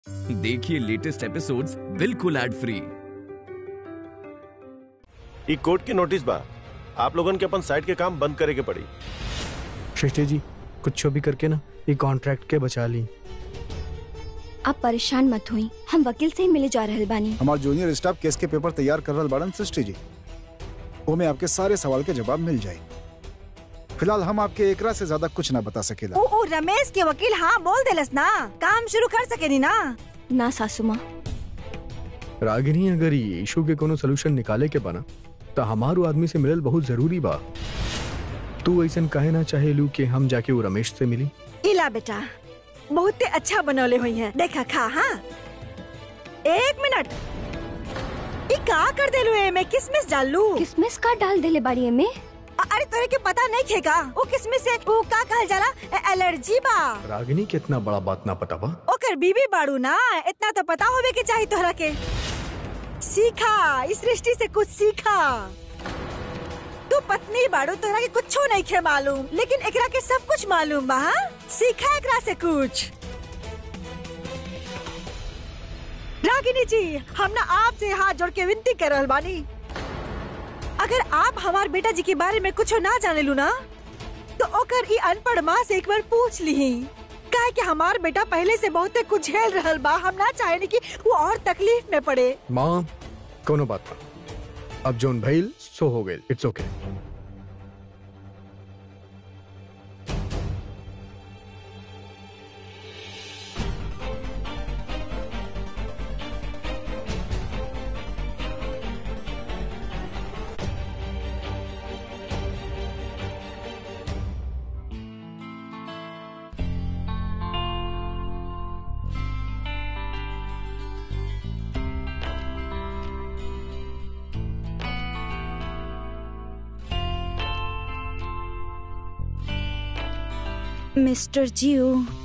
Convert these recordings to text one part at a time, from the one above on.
देखिए latest episodes बिल्कुल ad free ई कोर्ट की नोटिस बा आप लोगन के अपन साइड के काम बंद करे के पड़ी सृष्टि जी कुछ भी करके ना ये कॉन्ट्रैक्ट के बचा ली आप परेशान मत हुई हम वकील से ही मिले जा रहल बानी हमार जूनियर स्टाफ केस के पेपर तैयार कर रहल बाड़न सृष्टि जी ओमे आपके सारे सवाल के जवाब मिल जाए फिलहाल हम आपके एकरा से ज्यादा कुछ ना बता सकेला ओ, ओ रमेश के वकील हाँ बोल देलस ना काम शुरू कर सकेनी ना ना सासू माँ रागिनी अगर ये इशू के कोनो सोल्यूशन निकाले के बना तो हमारो आदमी से मिलल बहुत जरूरी बा तू ऐसा कहे ना चाहे लू कि हम जाके वो रमेश से मिली इला बेटा बहुते अच्छा बनौले हुई हैं देखा खा हाँ एक मिनट ई का कर देलू ए में किसमिस डाल लू किसमिस का डाल देले बाड़ी में अ- अरे तोरे के पता नहीं खेगा वो किसमिस से वो का कहल जाला ए- एलर्जी बा रागिनी के इतना बड़ा बात ना पता बा ओकर बीबी बाड़ू ना इतना तो पता होवे के चाहिए तोहरा के सीखा इस सृष्टि से कुछ सीखा तू पत्नी बाड़ू तोहरा के कुछो नहीं खे मालूम लेकिन एकरा के सब कुछ मालूम बा हाँ? सीखा एकरा से कुछ रागिनी जी हम ना आपसे हाथ जोड़ के विनती कर रहल बानी अगर आप हमार बेटा जी के बारे में कुछ ना जाने लू ना तो ओकर ई अनपढ़ माँ से एक बार पूछ ली काहे कि हमार बेटा पहले से बहुते कुछ झेल रहल बा हम ना चाहेनी कि वो और तकलीफ में पड़े माँ कोनो बात ना अब जोन भइल सो हो गइल इट्स ओके मिस्टर जियो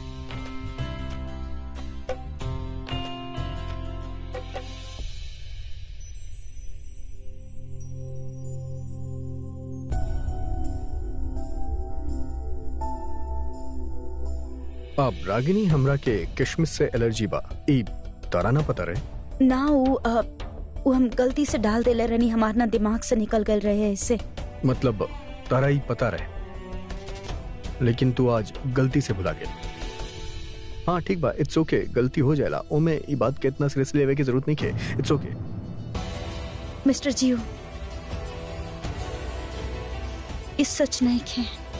अब रागिनी हमरा के किशमिश से एलर्जी बा ई तारा ना पता रहे ना वो अ, वो हम गलती से डाल देले रहनी हमार ना दिमाग से निकल गए रहे इससे मतलब तारा ही पता रहे लेकिन तू आज गलती से भुला गया हाँ ठीक बा इट्स ओके गलती हो जाएला ओमे ई बात के इतना सीरियसली लेवे की जरूरत नहीं है इट्स ओके मिस्टर जियो इस सच नहीं खे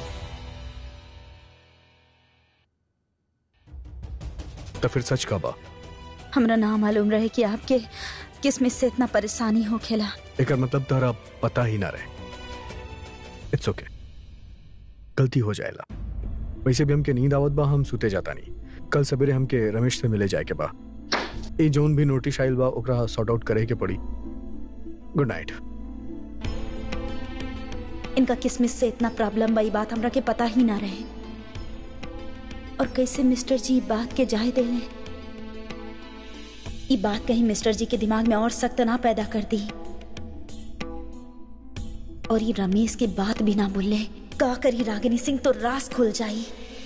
तो फिर सच का बा हमरा ना मालूम रहे कि आपके किसमिस से इतना परेशानी हो खेला एक मतलब तारा पता ही ना रहे इट्स ओके गलती हो जाएला वैसे भी हमके नींद आवत बा हम सुते जाता नहीं कल सवेरे हमके रमेश से मिले जाए के बा ए जोन भी नोटिस आइल बा ओकरा सॉर्ट आउट करे के पड़ी गुड नाइट इनका किसमिस से इतना प्रॉब्लम बा ई बात हमरा के पता ही ना रहे और कैसे मिस्टर जी ई बात के जाए देले ई बात कहीं मिस्टर जी के दिमाग में और सख्त ना पैदा कर दी और ये रमेश की बात भी ना बोले का करी रागिनी सिंह तो रास खुल जाई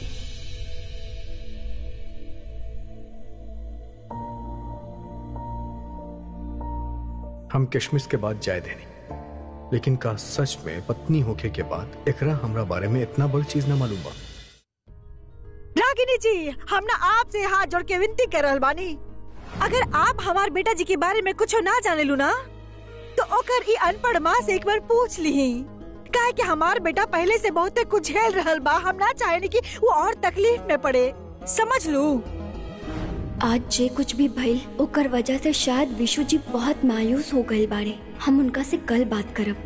हम किशमिश के बाद जाए देनी लेकिन का सच में पत्नी होके के बाद एकरा हमरा बारे में इतना बड़ चीज ना मालूम बा रागिनी जी हम ना आपसे हाथ जोड़ के विनती कर रहल बानी अगर आप हमार बेटा जी के बारे में कुछ ना जाने लू ना तो ओकर ई अनपढ़ माँ से एक बार पूछ ली काहे कि हमार बेटा पहले से बहुते कुछ झेल रहल बा हम ना चाहेनी कि वो और तकलीफ में पड़े समझ लू आज जे कुछ भी भइल ओकर वजह से शायद विशु जी बहुत मायूस हो गए बाड़े हम उनका से कल बात करब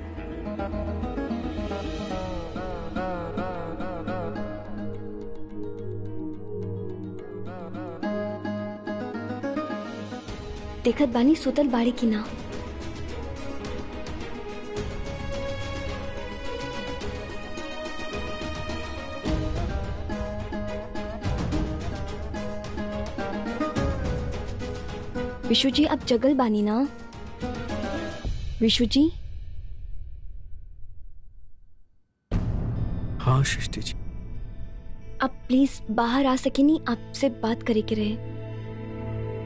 देखत बानी सुतल बाड़ी की ना विशु जी अब जगल बानी ना विशु जी हाँ सृष्टि जी अब प्लीज बाहर आ सके नहीं आपसे बात करे के रहे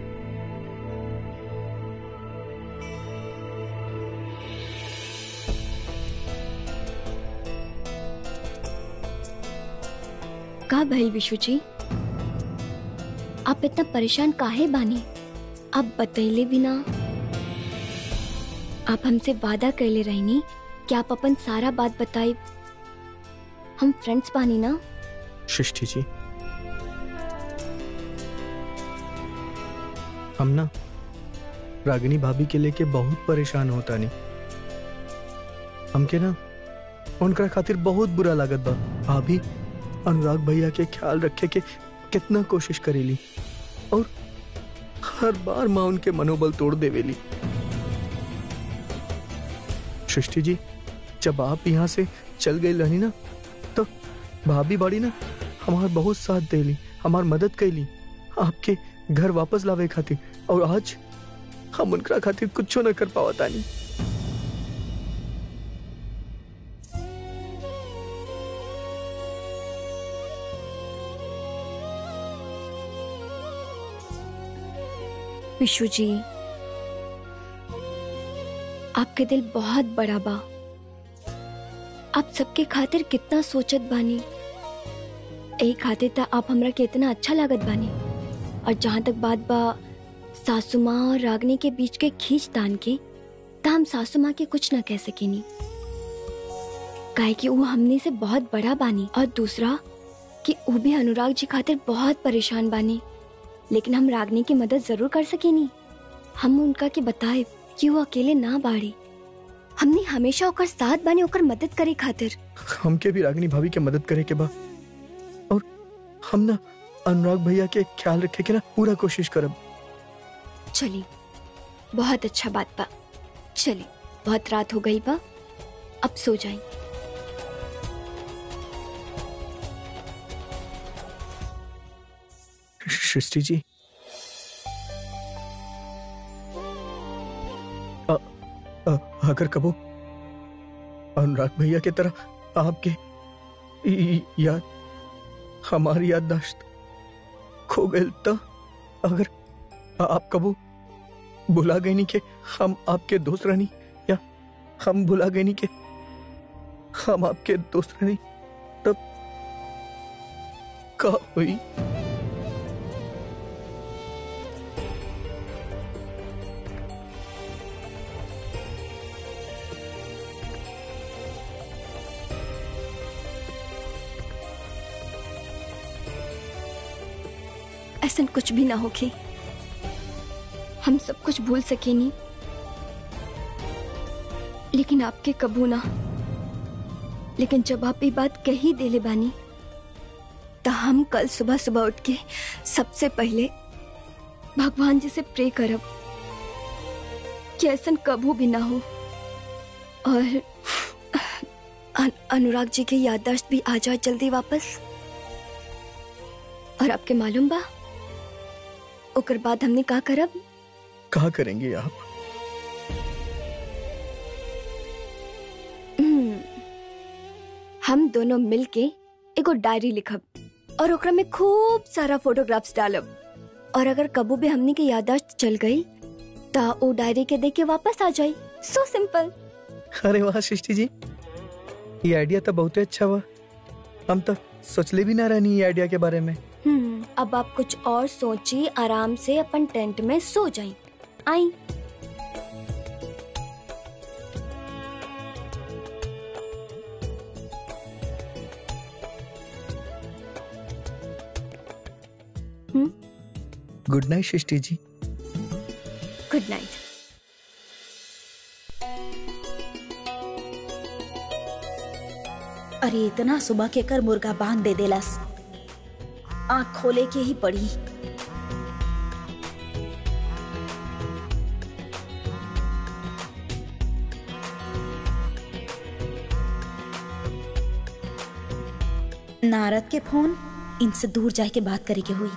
का भइल विशु जी आप इतना परेशान काहे बानी आप बतैले भी ना आप हमसे वादा कैले रहनी कि आप अपन सारा बात बताई हम फ्रेंड्स बानी ना सृष्टि जी हम ना रागिनी भाभी के लेके बहुत परेशान होता नहीं हमके ना उनका खातिर बहुत बुरा लागत बा भाभी अनुराग भैया के ख्याल रखे के कितना कोशिश करेली और हर बार माँ उनके मनोबल तोड़ देवेली सृष्टि जी जब आप यहाँ से चल गई रहनी ना तो भाभी बाड़ी ना हमार बहुत साथ देली हमार मदद कैली आपके घर वापस लावे खातिर और आज हम उनका खातिर कुछ न कर पावा तानी विशु जी आपके दिल बहुत बड़ा बा आप सबके खातिर कितना सोचत बानी यही खातिर त आप हमरा के इतना अच्छा लागत बानी और जहाँ तक बात बा सासू माँ और रागनी के बीच के खींच तान के त हम सासू माँ के कुछ न कह सकेनी काहे कि वो हमने से बहुत बड़ा बानी और दूसरा कि वो भी अनुराग जी खातिर बहुत परेशान बानी लेकिन हम रागनी की मदद जरूर कर सकेनी हम उनका के बताए कि वो अकेले ना बाड़ी हमने हमेशा ओकर साथ बानी ओकर मदद करे खातिर हमके भी रागिनी भाभी के मदद करे के बा और हम ना अनुराग भैया के ख्याल रखे के ना पूरा कोशिश करब चली बहुत अच्छा बात बा चली बहुत रात हो गई बा अब सो जाए सृष्टि जी अ, अ, अगर कबो अनुराग भैया की तरह आपके इ- इ- याद हमारी याददाश्त खो गए तो अगर आप कबो भुला गए नहीं कि हम आपके दोस्त रहनी या हम भुला गए नहीं कि हम आपके दोस्त रहनी तब का हुई ऐसा कुछ भी ना होके हम सब कुछ भूल सके नहीं लेकिन आपके कबू ना लेकिन जब आप ये बात कही देले बानी तो हम कल सुबह सुबह उठ के सबसे पहले भगवान जी से प्रे करब कि ऐसा कबू भी ना हो और अन, अनुराग जी की याददाश्त भी आ जाए जल्दी वापस और आपके मालूम बा ओकर बाद हमने का करब कहा करेंगे आप हम्म, हम दोनों मिलके एगो डायरी लिखब और ओकरा में खूब सारा फोटोग्राफ्स डालब और अगर कबू भी हमने के याददाश्त चल गई ता ओ डायरी के देख के वापस आ जाई सो सिंपल अरे वाह सृष्टि जी ये आइडिया तो बहुत अच्छा हुआ हम तो सोचले भी ना रहनी ये आइडिया के बारे में हम्म अब आप कुछ और सोची आराम से अपन टेंट में सो जाई आई गुड नाइट सृष्टि जी गुड नाइट अरे इतना सुबह के कर मुर्गा बांध दे देलस आँख खोले के ही पड़ी नारद के फोन इनसे दूर जाके के बात करे के हुई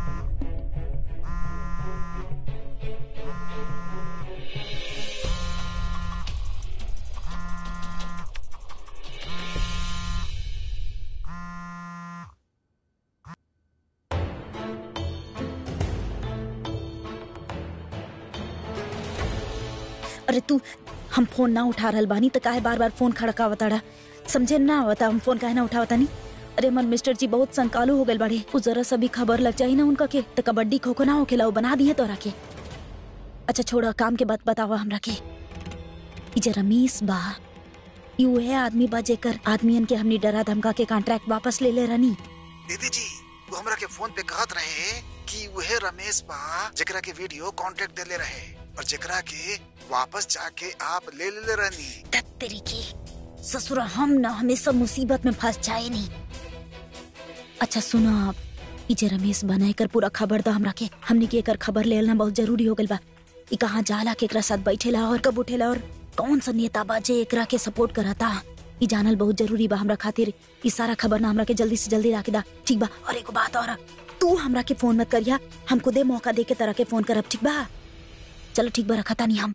अरे तू हम फोन ना उठा रहल बानी तो काहे बार बार फोन खड़कावताड़ा समझे ना आवता हम फोन काहे ना उठावता नहीं अरे मन मिस्टर जी बहुत संकालू हो गए बड़े उ जरा सा भी खबर लग जाई ना उनका के तो कबड्डी खो खो ना हो खेला वो बना दिए तोरा के अच्छा छोड़ा काम के बात बतावा हमरा के ई जे रमीश बा ई उहे आदमी बा जेकर आदमियन के हमनी डरा धमका के कॉन्ट्रैक्ट वापस ले ले रनी दीदी जी वो हमरा के फोन पे कहत रहे कि वह रमेश बा जेकरा के वीडियो कांटेक्ट देले रहे और जेकरा के वापस जाके आप ले ले रहनी तेरी की ससुरा हम ना हमेशा मुसीबत में फंस जाए नहीं अच्छा सुनो आप ई जे रमेश बनाए कर पूरा खबर दो हमरा के हमनी के एकर खबर ले लेना बहुत जरूरी हो गइल बा ई कहाँ जाला केकरा साथ बैठेला और कब उठेला और कौन सा नेता बा जे एकरा के सपोर्ट करता ई जानल बहुत जरूरी बा हमरा खातिर ई सारा खबर ना हमरा के जल्दी से जल्दी राखे दा ठीक बा और एगो बात और तू हमरा के फोन मत करिया हम खुदे मौका दे के तरह के फोन करब ठीक बा चलो ठीक बा रखा तानी हम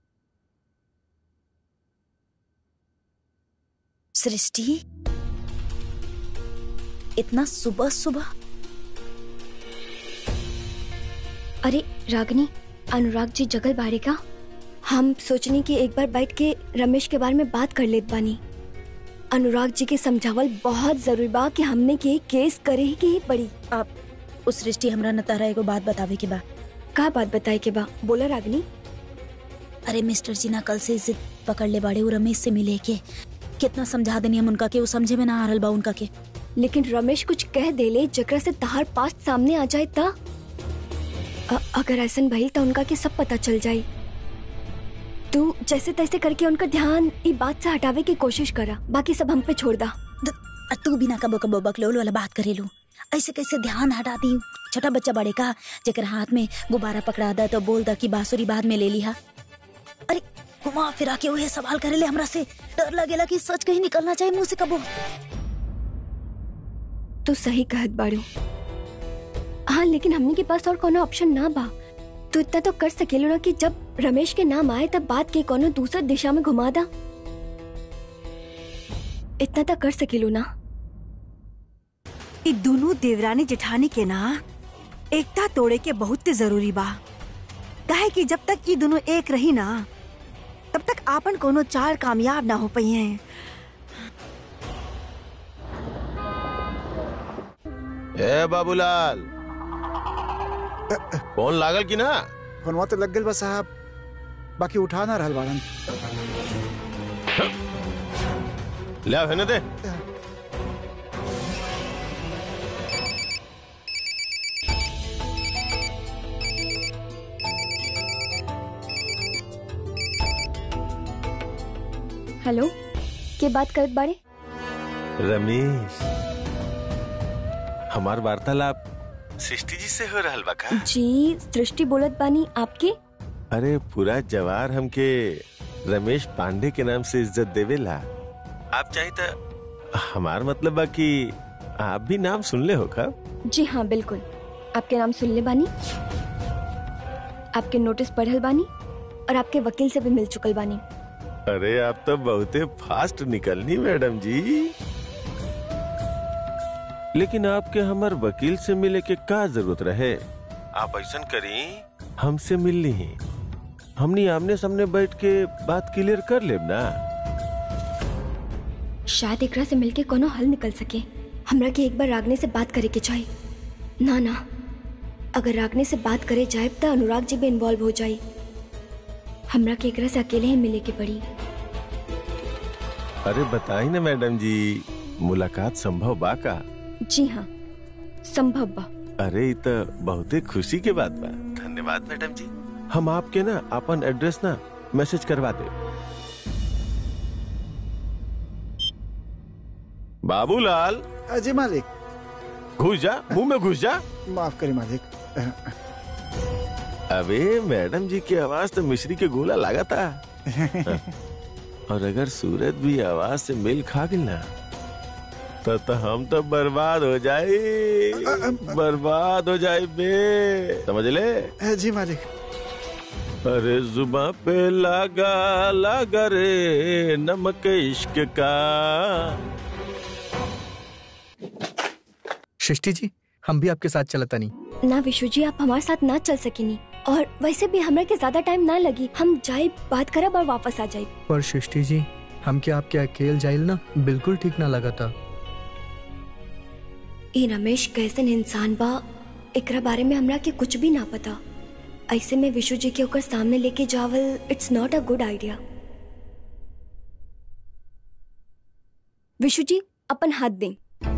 सृष्टि इतना सुबह सुबह अरे रागनी अनुराग जी जगल बाड़े का हम सोचनी कि एक बार बैठ के रमेश के बारे में बात कर लेत बानी अनुराग जी के समझावल बहुत जरूरी बा कि हमने के केस करे ही के ही पड़ी आप उस सृष्टि हमरा न तारा एगो बात बतावे के बा का बात बताए के बा बोला रागनी अरे मिस्टर जी ना कल से जिद पकड़ ले बाड़े उ रमेश से मिले के कितना समझा देनी हम उनका के वो समझे में ना आ रहल बा उनका के लेकिन रमेश कुछ कह देले जकरा से तहार पास सामने आ जाए ता अ- अगर ऐसन भइल तो उनका के सब पता चल जाई तू जैसे तैसे करके उनका ध्यान ई बात से हटावे की कोशिश करा बाकी सब हम पे छोड़ दा द- आ तू बिना कबो कबो बकलोल वाला बात करेलू ऐसे कैसे ध्यान हटा दी छोटा बच्चा बड़े का जेकर हाथ में गुब्बारा पकड़ा दा तो बोल दा कि बांसुरी बाद में ले लिहा अरे घुमा फिरा के वही सवाल करेले हमरा से डर लगेला कि सच कहीं निकलना चाहिए मुंह से कबो तू सही कहत बाड़ू हाँ लेकिन हमने के पास और कोनो ऑप्शन ना बा तू इतना तो कर सकेलो ना कि जब रमेश के नाम आए तब बात के कोनो दूसर दिशा में घुमा दा इतना तो कर सकेलो ना ई दोनों देवरानी जेठानी के ना एकता तोड़े के बहुत जरूरी बा काहे कि जब तक ई दोनों एक रही ना तब तक आपन कोनो चाल कामयाब ना हो पई हैं ए बाबूलाल फोन लागल की ना फोनवा तो लग गइल बा साहब बाकी उठा ना रहल बाड़न ले आओ, हेने दे हेलो के बात करत बाड़े रमेश हमार वार्तालाप सृष्टि जी से हो रहल बा का जी सृष्टि बोलत बानी आपके अरे पूरा जवार हमके रमेश पांडे के नाम से इज्जत देवेला आप चाहे तो हमार मतलब बा कि आप भी नाम सुन ले हो का जी हाँ बिल्कुल आपके नाम सुन ले बानी आपके नोटिस पढ़ल बानी और आपके वकील से भी मिल चुकल बानी अरे आप तो बहुते फास्ट निकलनी मैडम जी लेकिन आपके हमार वकील से मिले के का जरूरत रहे आप ऐसा करी हमसे मिल ली हमनी आमने सामने बैठ के बात क्लियर कर लेब ना शायद एकरा से मिलके कोनो हल निकल सके हमरा के एक बार रागने से बात करे के चाहिए ना ना अगर रागने से बात करे जाए तो अनुराग जी भी इन्वॉल्व हो जाए हमरा के एकरा से अकेले ही मिले के पड़ी अरे बताई ना मैडम जी मुलाकात संभव बा का जी हाँ संभव बा अरे ये तो बहुते खुशी के बात बा धन्यवाद मैडम जी हम आपके ना अपन एड्रेस ना मैसेज करवा दे बाबूलाल अ, जी मालिक घुस जा मुंह में घुस जा माफ करी मालिक अ, अबे मैडम जी की आवाज तो मिश्री के गोला लगा था और अगर सूरज भी आवाज से मेल खा गई ना तो, तो हम तो बर्बाद हो जाए बर्बाद हो जाए बे समझ ले अ, जी मालिक अरे जुबा पे लगा लगा रे नमक इश्क का सृष्टि जी हम भी आपके साथ चलता नहीं ना विशु जी आप हमारे साथ ना चल सकेनी और वैसे भी हमरा के ज्यादा टाइम ना लगी हम जाए बात करब और वापस आ जाए पर सृष्टि जी हम क्या आपके अकेले जाइल ना बिल्कुल ठीक ना लगा था ई रमेश कैसन इंसान बा एकरा बारे में हमरा के कुछ भी ना पता ऐसे में विशु जी के ओकर सामने लेके जावल it's not a good idea Vishu ji अपन हाथ दें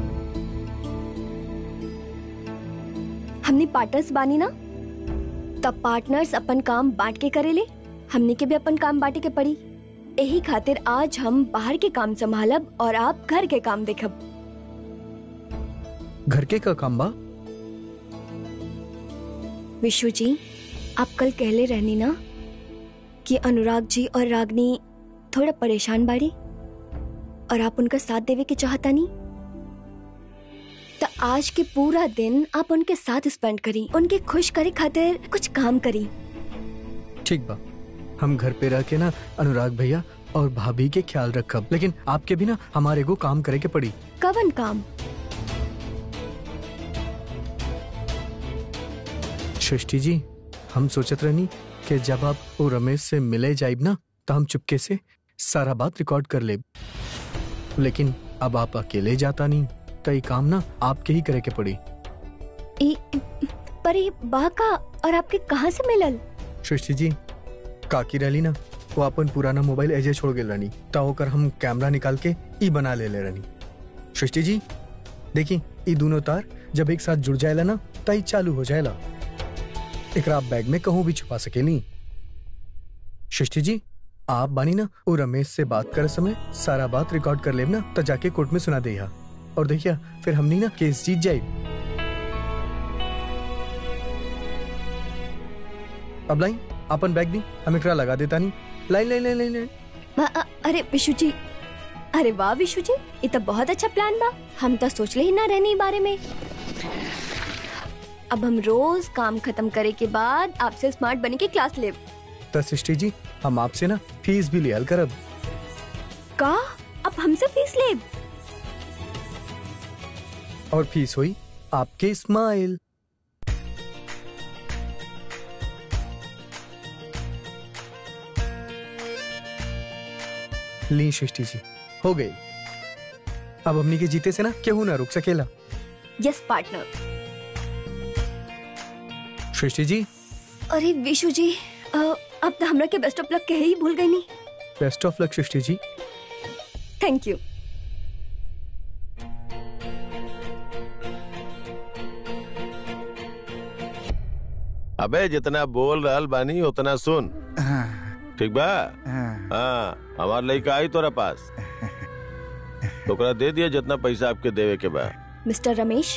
हमने पार्टनर्स बानी ना तब पार्टनर्स अपन काम बांट के करेले हमने के भी अपन काम बांटे के पड़ी यही खातिर आज हम बाहर के काम संभालब और आप घर के काम देखब घर के का काम बा विशु जी आप कल कहले रहनी ना कि अनुराग जी और रागनी थोड़ा परेशान बाड़ी और आप उनका साथ देवे के चाहता नहीं तो आज के पूरा दिन आप उनके साथ स्पेंड करी उनके खुश करे खातिर कुछ काम करी ठीक बा हम घर पे रह के ना अनुराग भैया और भाभी के ख्याल रखब लेकिन आपके भी ना हमारे को काम करे के पड़ी कवन काम सृष्टि जी हम सोचत रहनी कि जब आप वो रमेश से मिले जाइब ना तो हम चुपके से सारा बात रिकॉर्ड कर ले लेकिन अब आप अकेले जाता नहीं तो ये काम ना आपके ही करे के पड़ी ई पर ये बा का और आपके कहाँ से मिलल सृष्टि जी काकी रही ना वो अपन पुराना मोबाइल एजे छोड़ गेल रहनी ता ओकर हम कैमरा निकाल के ई बना ले ले रहनी सृष्टि जी देखी ई दोनों तार जब एक साथ जुड़ जाएला ना ता ई चालू हो जाएला एकरा आप बैग में कहूँ भी छुपा सकेली सृष्टि जी आप बानी ना वो रमेश से बात करे समय सारा बात रिकॉर्ड कर लेब ना तो जाके कोर्ट में सुना दे और देखिया फिर हमनी ना केस जीत जाए अब लाई अपन बैग दी हम एकरा लगा देता नहीं line line line line line अ- अ- अरे विशु जी अरे वाह विशु जी ये तो बहुत अच्छा प्लान बा हम तो सोचले ही ना रहने ई बारे में अब हम रोज काम खत्म करे के बाद आपसे स्मार्ट बने के क्लास ले तो सृष्टि जी हम आपसे ना फीस भी लियल करब का अब हमसे फीस ले और फीस हुई आपके स्माइल ली सृष्टि जी हो गई अब हमनी के जीते से ना केहू ना रुक सकेला यस पार्टनर सृष्टि जी अरे विशु जी अ, अब तो हमरा के बेस्ट ऑफ लक कहे ही भूल गई नहीं बेस्ट ऑफ लक सृष्टि जी थैंक यू अबे जितना बोल रहल बानी उतना सुन हाँ, ठीक बा हाँ। हाँ हमार लड़का आई तोरा पास ओकरा दे दिया जितना पैसा आपके देवे के बा मिस्टर रमेश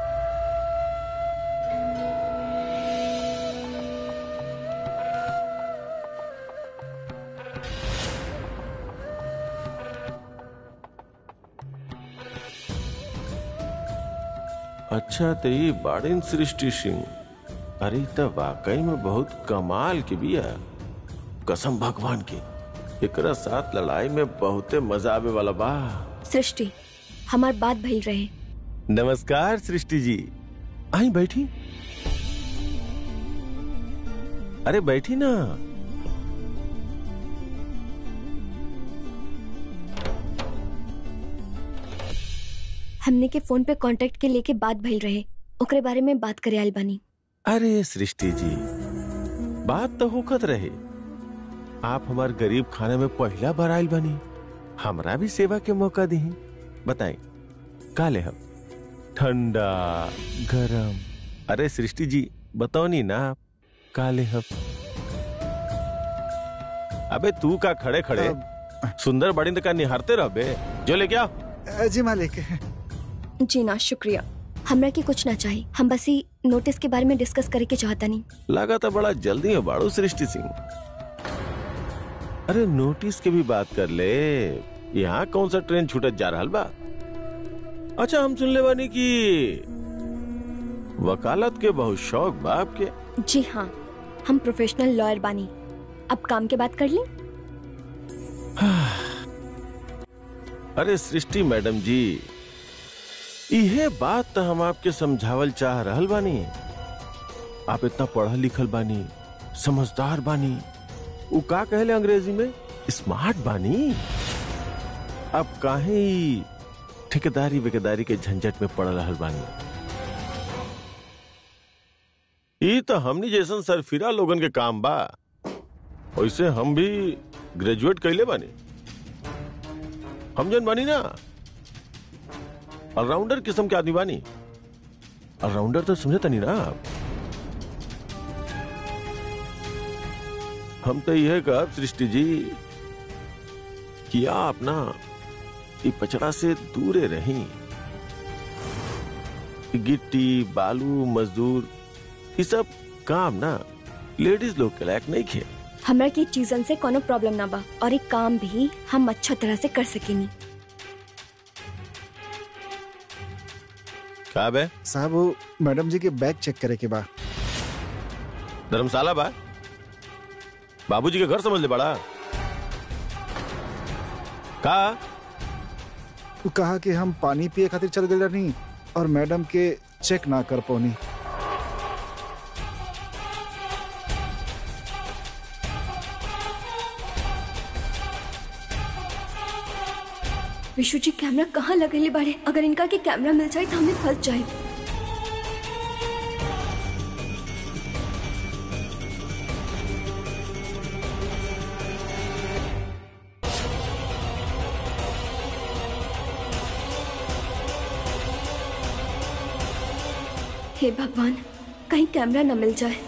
अच्छा तो ये बाड़िन सृष्टि सिंह अरे ई त वाकई में बहुत कमाल के बिया कसम भगवान की एकरा साथ लड़ाई में बहुते मजा आवे वाला बा सृष्टि हमार बात भइल रहे नमस्कार सृष्टि जी आई बैठी अरे बैठी ना हमने के फोन पे कांटेक्ट के लेके बात भइल रहे ओकरे बारे में बात करे आइल बानी अरे सृष्टि जी बात तो होखत रहे आप हमार गरीब खाने में पहला बार आयल बनी हमरा भी सेवा के मौका दी बताएं का ले हम ठंडा गरम अरे सृष्टि जी बताओ नी ना आप का ले हम अबे तू का खड़े खड़े सुंदर बड़ी का निहारते रह बे जो ले क्या अ, जी मालिक जी ना शुक्रिया हमरा के कुछ ना चाहिए हम बस ही नोटिस के बारे में डिस्कस करे के चाहता नहीं लगा था बड़ा जल्दी है बाड़ू सृष्टि सिंह अरे नोटिस के भी बात कर ले यहाँ कौन सा ट्रेन छूटत जा रहा बा अच्छा हम सुन ले बानी की वकालत के बहुत शौक बा आपके जी हाँ हम प्रोफेशनल लॉयर बानी अब काम के बात कर लें अरे सृष्टि मैडम जी इहे बात तो हम आपके समझावल चाह रहल बानी आप इतना पढ़ल लिखल बानी समझदार बानी उ का कहले अंग्रेजी में स्मार्ट बानी अब काहे ई ठेकेदारी वेकेदारी के झंझट में पड़ रहल बानी ई तो हमनी जैसन सरफिरा लोगन के काम बा वैसे हम भी ग्रेजुएट कैले बानी हम जन बानी ना ऑलराउंडर किस्म के आदमी बानी ऑलराउंडर तो समझता नहीं ना आप हम तो यह कह सृष्टि जी कि आप ना ये पचड़ा से दूरे रही गिट्टी बालू मजदूर ये सब काम ना लेडीज लोग के लायक नहीं खे हमरा की चीजन से कोनो प्रॉब्लम ना बा और एक काम भी हम अच्छा तरह से कर सकेनी का बे साहब वो मैडम जी के बैग चेक करे के बा धर्मशाला बा बाबूजी के घर समझ ले बड़ा का वो कहा कि हम पानी पिए खातिर चल गए नहीं और मैडम के चेक ना कर पौनी विशु जी कैमरा कहाँ लगेले बाड़े अगर इनका के कैमरा मिल जाए तो हमें फंस जाए हे भगवान कहीं कैमरा न मिल जाए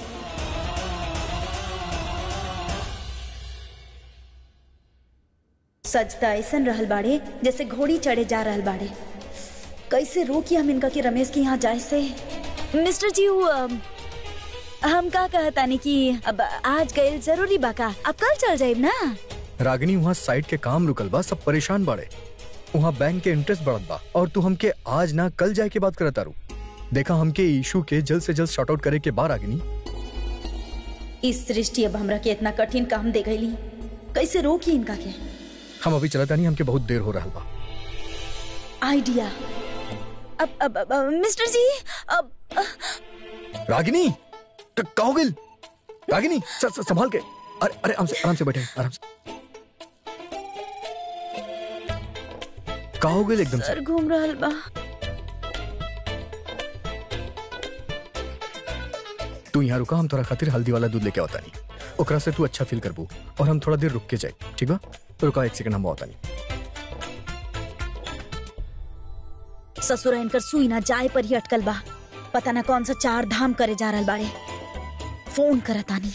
सजता ऐसन रहल बाड़े जैसे घोड़ी चढ़े जा रहल बाड़े कैसे रोकी हम इनका कि रमेश के यहाँ जाए से मिस्टर जी वो अम, हम का कहतानी कि अब आज गए जरूरी बाका अब कल चल जाइब ना रागिनी वहाँ साइट के काम रुकल बा सब परेशान बाड़े वहाँ बैंक के इंटरेस्ट बढ़त बा और तू हमके आज ना कल जाए के बात करत तारू देखा हमके इशू के जल्द से जल्द शॉर्ट आउट करे के बा रागिनी इस सृष्टि अब हमरा के इतना कठिन काम दे गईली कैसे रोकी इनका के हम अभी चलता नहीं हमके बहुत देर हो रहा बा आइडिया अब अब, अब, अब मिस्टर जी अब अ, रागिनी क- का हो गइल? रागिनी स- स- संभाल के अरे अरे आराम से आराम से बैठे आराम से का हो गइल एकदम से सर घूम रहल बा तू यहाँ रुका हम तोरा खातिर हल्दी वाला दूध लेके आवता नहीं ओकरा से तू अच्छा फील करबू और हम थोड़ा देर रुक के जाए ठीक बा तो रुका एक सेकंड हम आवता नहीं ससुरा इनकर सुई ना जाए पर ही अटकल बा पता ना कौन सा चार धाम करे जा रहल बाड़े फोन करतानी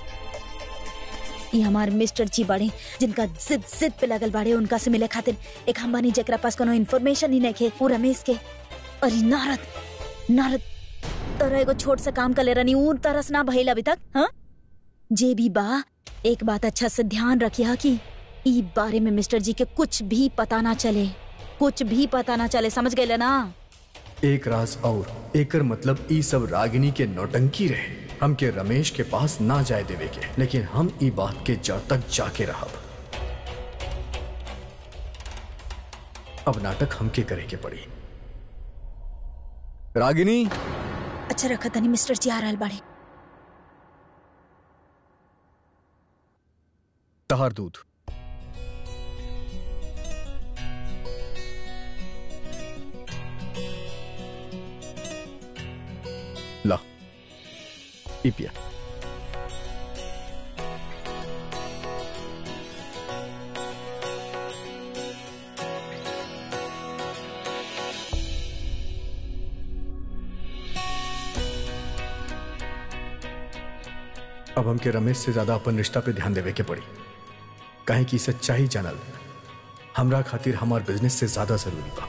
ये हमार मिस्टर जी बाड़े जिनका जिद जिद पे लगल बाड़े उनका से मिले खातिर एक हम बानी जेकरा पास कोनो इन्फॉर्मेशन ही नहीं वो रमेश के और ई नारद नारद तोरा एगो छोट सा काम कर ले रनी ऊ तरस ना भइल अभी तक हाँ जे भी बा एक बात अच्छा से ध्यान रखिया कि ई बारे में मिस्टर जी के कुछ भी पता ना चले कुछ भी पता ना चले समझ गए ना एक राज और एकर मतलब ई सब रागिनी के नौटंकी रहे हमके रमेश के पास ना जाए देवे के लेकिन हम ई बात के जड़ तक जाके रहब अब नाटक हमके करे के पड़ी रागिनी अच्छा रखा तनी मिस्टर जी आ रहल बाड़े तहार दूध ला ई पिया अब हमके रमेश से ज्यादा अपन रिश्ता पे ध्यान देवे के पड़ी काहे की सच्चाई जानल हमरा खातिर हमार बिजनेस से ज्यादा जरूरी बा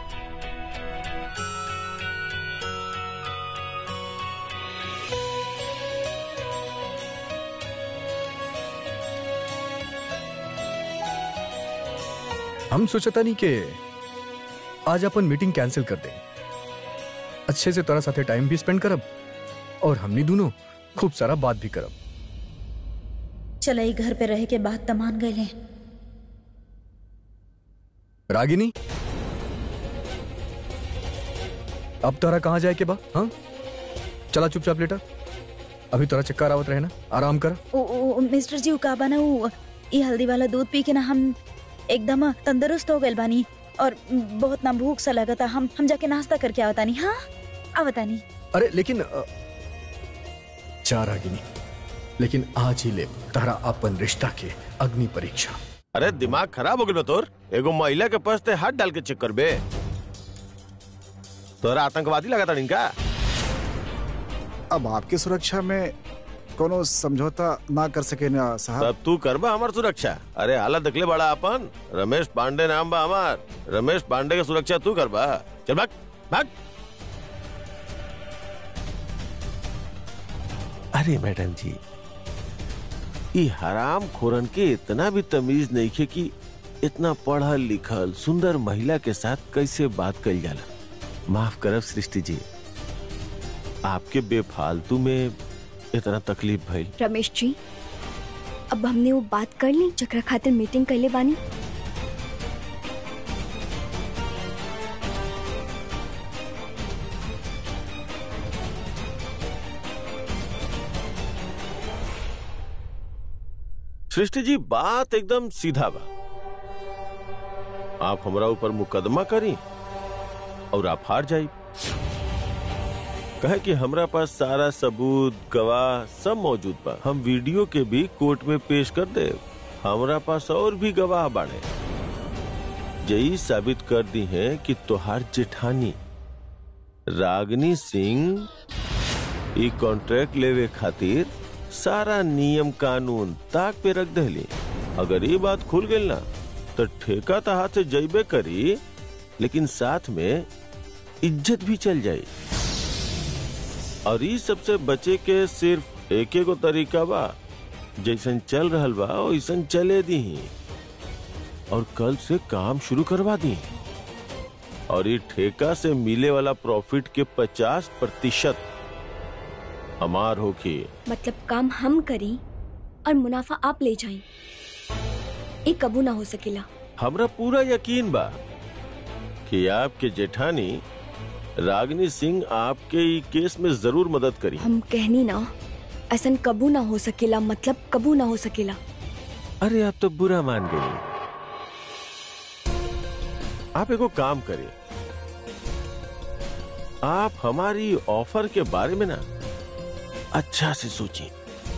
हम सोचता नहीं कि आज अपन मीटिंग कैंसिल कर दें अच्छे से तोरा साथे टाइम भी स्पेंड करब और हमनी दोनों खूब सारा बात भी करब चल घर पे रह के बात तमान गए रागिनी अब तोरा कहाँ जाए के बा हाँ चला चुपचाप लेटा अभी तोरा चक्कर आवत रहे ना आराम कर ओ, ओ, मिस्टर जी का बना वो ये हल्दी वाला दूध पी के ना हम एकदम तंदुरुस्त हो गए बानी और बहुत ना भूख सा लगा था हम हम जाके नाश्ता करके आवता नहीं हाँ आवता नहीं अरे लेकिन अ, जा रागिनी लेकिन आज ही ले तारा अपन रिश्ता के अग्नि परीक्षा अरे दिमाग खराब हो गया तोर एगो महिला के पास ते हाथ डाल के चेक करबे तोरा आतंकवादी लगा था इनका अब आपकी सुरक्षा में कोनो समझौता ना कर सके ना साहब तब तू करबा हमार सुरक्षा अरे हालत देखले बड़ा अपन रमेश पांडे नाम बा हमार रमेश पांडे के सुरक्षा तू करबा चल भाग भाग अरे मैडम जी ई हराम खोरन के इतना भी तमीज नहीं खे कि इतना पढ़ल लिखल सुंदर महिला के साथ कैसे बात कल जाला माफ करब सृष्टि जी आपके बेफालतू में इतना तकलीफ भइल रमेश जी अब हमने वो बात कर ली जकरा खातिर मीटिंग कैले बानी सृष्टि जी बात एकदम सीधा बा आप हमरा ऊपर मुकदमा करी और आप हार जाई कहे कि हमरा पास सारा सबूत गवाह सब मौजूद बा हम वीडियो के भी कोर्ट में पेश कर दे हमरा पास और भी गवाह बाड़े यही साबित कर दी है कि तोहार जेठानी रागनी सिंह ई कॉन्ट्रैक्ट लेवे खातिर सारा नियम कानून ताक पे रख दहली अगर ये बात खुल गई ना तो ठेका तो हाथ से जैबे करी लेकिन साथ में इज्जत भी चल जाई और ई सबसे बचे के सिर्फ एक गो तरीका बा जैसन चल रहल बा वैसन चले दी और कल से काम शुरू करवा दी और ये ठेका से मिले वाला प्रॉफिट के पचास प्रतिशत हमार होके मतलब काम हम करी और मुनाफा आप ले जाएं ये कबू ना हो सकेला हमरा पूरा यकीन बा कि आपके जेठानी रागनी सिंह आपके ई केस में जरूर मदद करी हम कहनी ना ऐसन कबू ना हो सकेला मतलब कबू ना हो सकेला अरे आप तो बुरा मान गई आप एगो काम करें आप हमारी ऑफर के बारे में ना अच्छा से सोचिए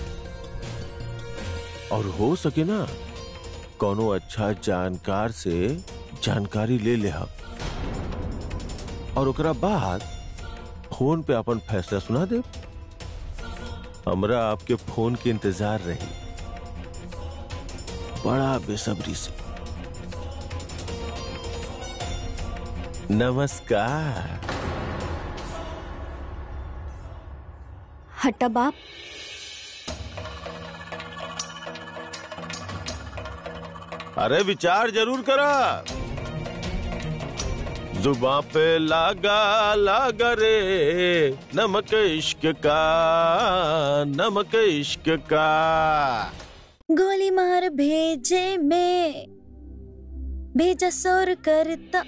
और हो सके ना कोनो अच्छा जानकार से जानकारी ले ले हम और ओकरा बाद फोन पे अपन फैसला सुना दे हमरा आपके फोन के इंतजार रही बड़ा बेसब्री से नमस्कार हटा बाप अरे विचार जरूर करा जुबा पे लागा लागा रे नमक इश्क का नमक इश्क का गोली मार भेजे में भेजा सोर करता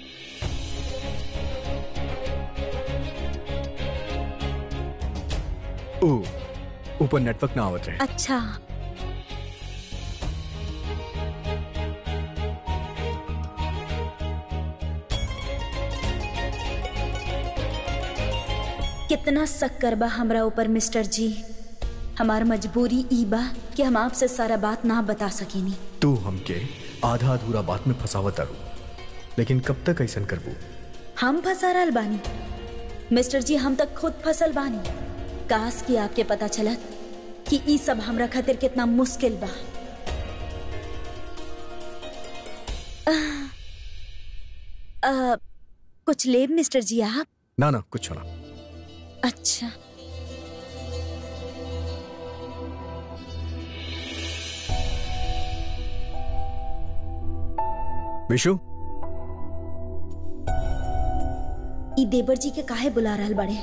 ओ ऊपर नेटवर्क ना आवत रहे अच्छा कितना शक्कर बा हमरा ऊपर मिस्टर जी हमार मजबूरी ई बा कि हम आपसे सारा बात ना बता सकेनी तू हमके आधा अधूरा बात में फसावत आरू लेकिन कब तक ऐसा करबू हम फंसा रहल बानी मिस्टर जी हम तक खुद फसल बानी काश कि आपके पता चलत कि ई सब हमरा खातिर कितना मुश्किल बा आह, आह, कुछ लेब मिस्टर जी आप ना ना कुछ ना अच्छा विशु ई देवर जी के काहे बुला रहल बड़े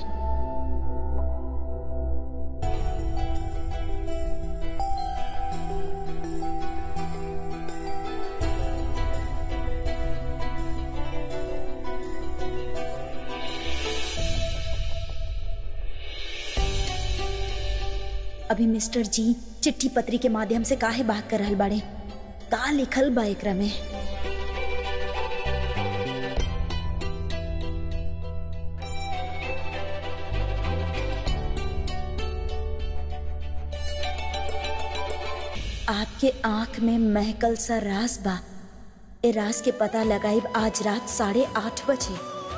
अभी मिस्टर जी चिट्ठी पत्री के माध्यम से काहे बात कर रहल बाड़े का लिखल बा एकरा में आपके आंख में महकल सा रास बा ए रास के पता लगाइब आज रात साढ़े आठ बजे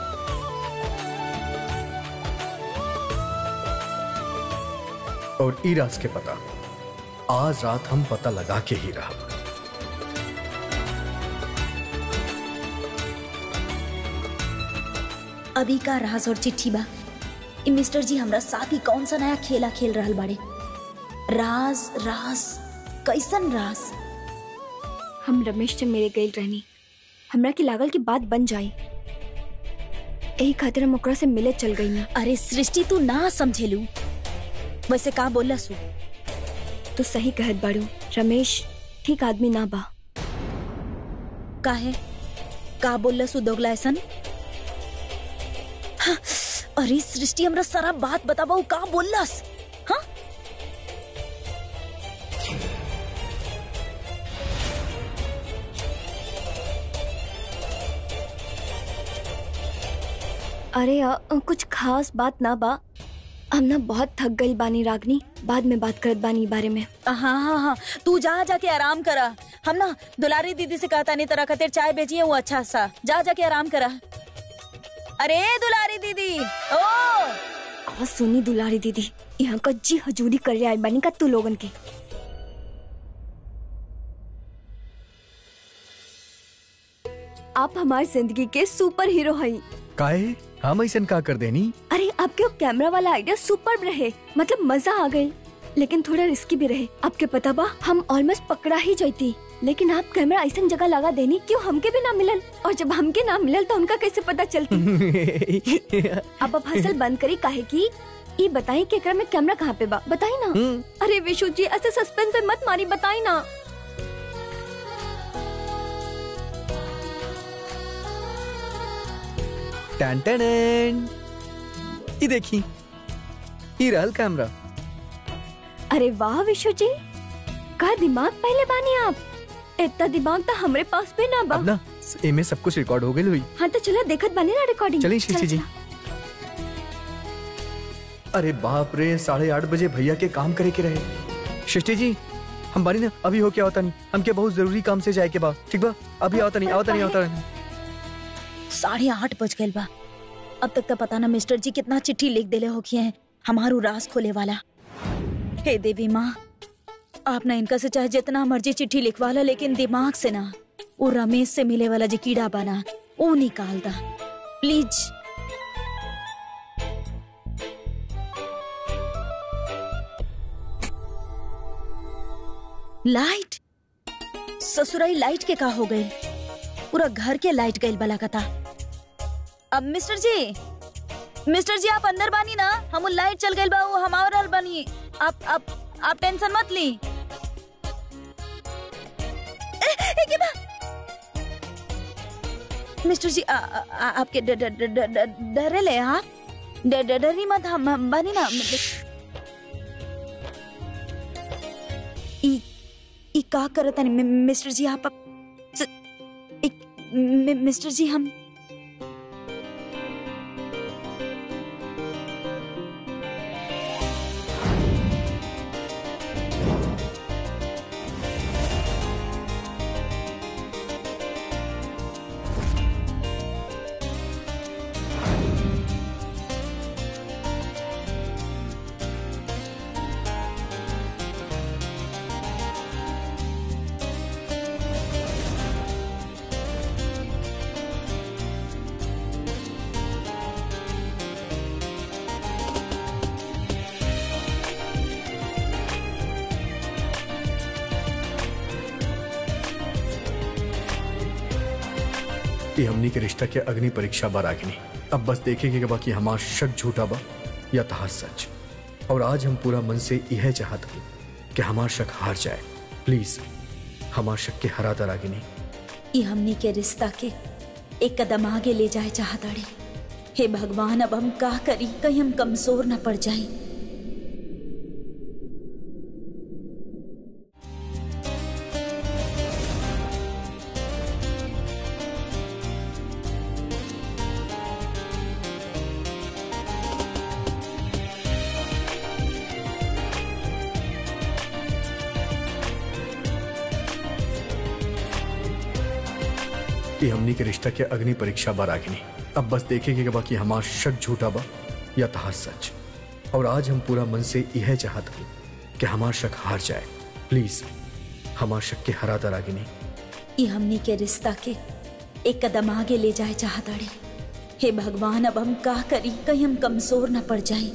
और ई राज के पता आज रात हम पता लगा के ही रहा अभी का राज और चिट्ठी बा ई मिस्टर जी हमरा साथ ही कौन सा नया खेला खेल रहल बाड़े राज राज कैसन राज हम रमेश से मेरे गई रहनी हमरा के लागल की बात बन जाई यही खातिर हम ओकरा से मिले चल गई ना अरे सृष्टि तू ना समझेलू वैसे का बोला सु तो सही कहत बाड़ू रमेश ठीक आदमी ना बा का है का बोला सु दोगला ऐसन हाँ, अरे सृष्टि हमरा सारा बात बताबा उ का बोललस हाँ अरे अ, अ, कुछ खास बात ना बा हम ना बहुत थक गई बानी रागनी बाद में बात करत बानी ई बारे में हाँ हाँ हाँ तू जा जाके आराम करा हम ना दुलारी दीदी से कहता नहीं तरह खातिर चाय बेचिए वो अच्छा सा जा जाके आराम करा अरे दुलारी दीदी ओ और सुनी दुलारी दीदी यहाँ का जी हजूरी कर रहे बानी का तू लोगन के आप हमारी जिंदगी के सुपर हीरो हैं काहे हम ऐसा का कर देनी अरे आपके वो कैमरा वाला आइडिया सुपर रहे मतलब मजा आ गई लेकिन थोड़ा रिस्की भी रहे आपके पता बा हम ऑलमोस्ट पकड़ा ही जाती लेकिन आप कैमरा ऐसा जगह लगा देनी क्यों हमके भी ना मिलल और जब हमके ना मिलल तो उनका कैसे पता चलती अब आप हसल बंद करी काहे की ये बताई कि एकरा में कैमरा कहाँ पे बा बताई ना अरे विशु जी ऐसे सस्पेंस में मत मारी बताई ना टन टन ये देखी ये रहल कैमरा अरे वाह विशु जी का दिमाग पहले बानी आप इतना दिमाग तो हमरे पास भी ना बा अब ना इनमें सब कुछ रिकॉर्ड हो गई हुई हाँ तो चलो देखत बानी ना रिकॉर्डिंग चलिए शीशी जी अरे बाप रे साढ़े आठ बजे भैया के काम करे के रहे सृष्टि जी हम बानी ना अभी हो क्या होता नहीं हमके बहुत जरूरी काम से जाए के बा ठीक बा अभी आवता नहीं आवता नहीं आवता नहीं साढ़े आठ बज गए बा अब तक तो पता ना मिस्टर जी कितना चिट्ठी लिख देले होखिए हैं हमारू राज खोले वाला हे देवी माँ आप ना इनका से चाहे जितना मर्जी चिट्ठी लिखवा ला लेकिन दिमाग से ना वो रमेश से मिले वाला जो कीड़ा बना वो निकाल दा प्लीज लाइट ससुराई लाइट के का हो गई पूरा घर के लाइट गई बला कता अब मिस्टर जी मिस्टर जी आप अंदर बानी ना हम लाइट चल गई बा वो हमार बनी आप आप आप टेंशन मत ली ए, ए, के बा? मिस्टर जी आ, आ, आ, आपके ड- ड- ड- ड- ड- डरे ले आप ड- ड- डरी मत हम हम बानी ना मतलब- ई ई का करत है मिस्टर जी आप अब- स- एक मि- मिस्टर जी हम ये हमनी के रिश्ता के अग्नि परीक्षा बार आगिनी अब बस देखेंगे कि बाकी हमार शक झूठा बा या तहा सच और आज हम पूरा मन से यह चाहत हूँ कि हमार शक हार जाए प्लीज हमार शक के हरा दर आगिनी ई हमनी के रिश्ता के एक कदम आगे ले जाए चाहताड़े हे भगवान अब हम का करी कहीं हम कमजोर न पड़ जाए कि हमनी के रिश्ता के अग्नि परीक्षा बा रागिनी अब बस देखेंगे कि बाकी हमार शक झूठा बा या तहा सच और आज हम पूरा मन से यह चाहत हूँ कि हमार शक हार जाए प्लीज हमार शक के हरा दा रागिनी ये हमनी के रिश्ता के एक कदम आगे ले जाए चाहताड़े हे भगवान अब हम का करी कहीं हम कमजोर न पड़ जाए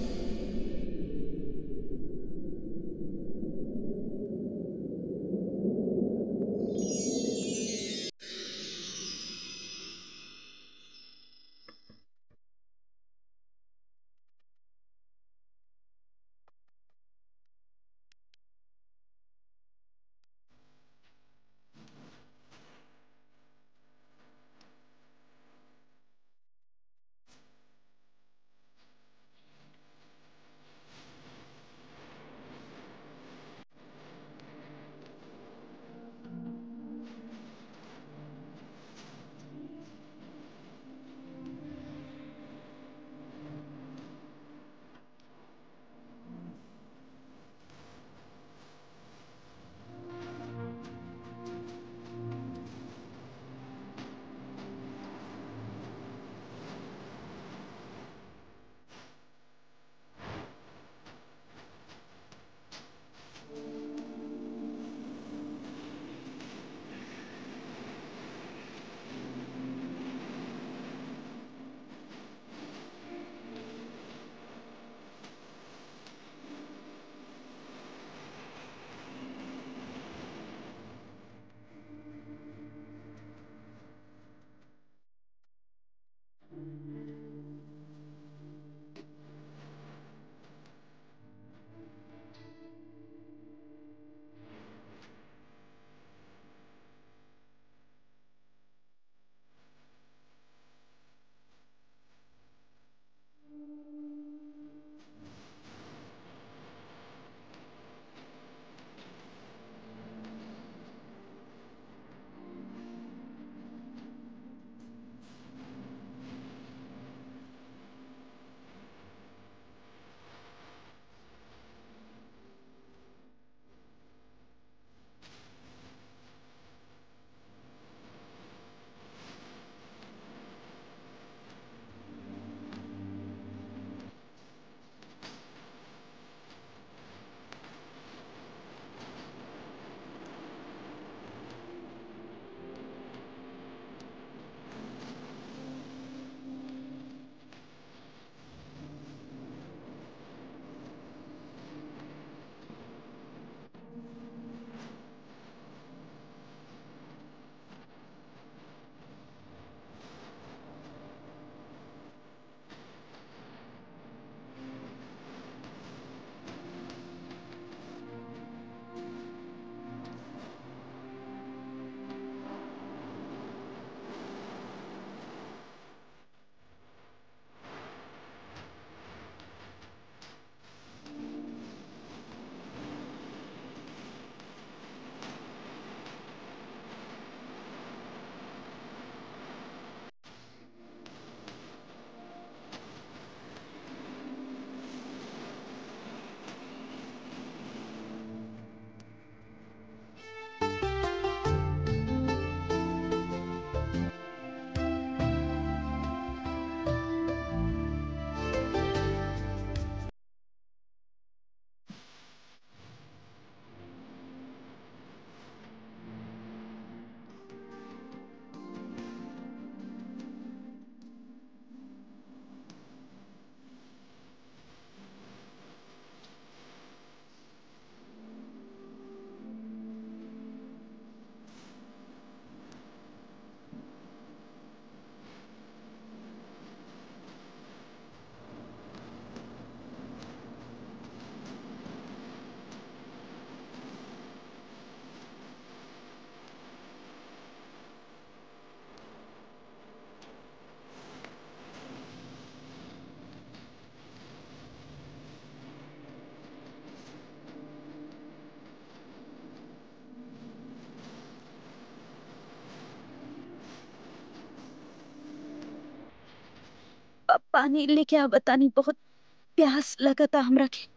प- पानी लेके आ बतानी बहुत प्यास लगता हमरा के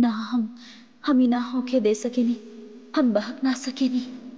ना हम हम ही ना होके दे सकेनी हम बहक ना सकेनी